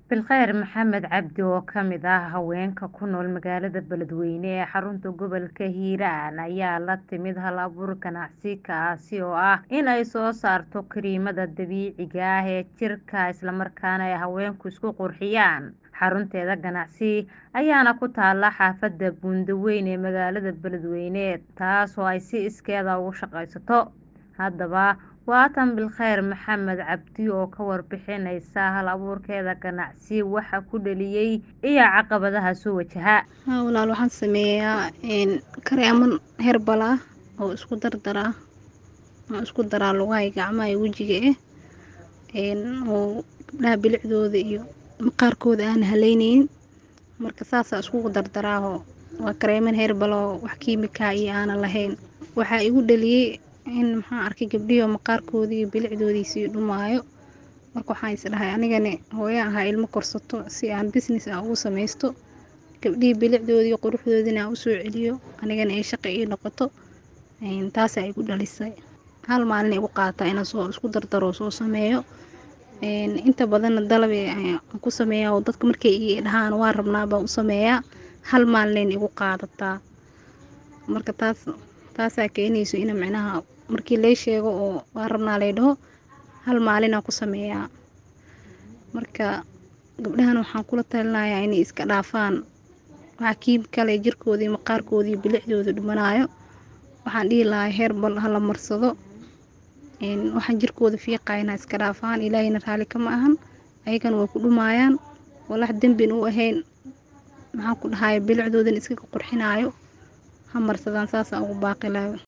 Bilkheyr Maxamed Cabdi oo ka mid ah haweenka ku nool magaalada Beledweyne ee xarunta gobolka Hiiraan ayaa la timid hal-abuur ganacsi kaasi oo ah in ay soo saarto kiriimada dabiiciga ah ee jirka isla markaana ay haweenku isku qurxiyaan xarunteeda ganacsi ayaana ku taala xaafada Buundaweyn ee magaalada Beledweyne taas oo ay si iskeed ah ugu shaqaysato haddaba waa tan Bilkheyr Maxamed Cabdi oo ka warbixinaysa hal-abuurkeeda ganacsi waxa ku dhaliyay iyo caqabadaha soo wajaha haa walaal waxaan sameeyaa kareeman herbal ah oo isku dardar ah oo isku daraa lugaha gacmaha iyo wejiga eh oo gabdhaha bilicdooda iyo maqaarkooda aan haleyneynin marka saasaa iskugu dardaraaho waa kareeman herbal oo wax kiimika iyo aanan lahayn waxaa igu dhaliyay in maxaan arkay gabdhihii maqaarkoodii iyo bilicdoodii sii dhumaayo marka waxaan is dhahay anigani hooyo ahaa ilmo korsato si aan business ah ugu sameysto gabdhihii bilicdoodii iyo quruxdoodina aan usoo celiyo anigana ay shaqo ii noqoto taasaa igu dhalisay hal maalin igu qaadataa inaan soo isku dardaro soo sameeyo inta badanna dalab aan ku sameeyaa oo dadka markay ii dhahaan waa rabnaa baan u sameeyaa hal maalin igu qaadataa marka taas taasaa keenayso in micnaha markii lay sheego oo waa rabnaa lay dhaho hal maalinaan ku sameeyaa marka gabdhahan waxaan kula talinayaa inay iska dhaafaan waxa kiimikale jirkoodii maqaarkoodii bilicdooda dhumanayo waxaan dhihi lahaa herbal hala marsado waxaan jirkooda fiiqayna iska dhaafaan ilaahayna raali kama ahan ayagana way ku dhumayaan walax dembin u ahayn maxaan ku dhahay bilicdoodan iska qurxinaayo ha marsadaan saasaan ugu baaqi lahaa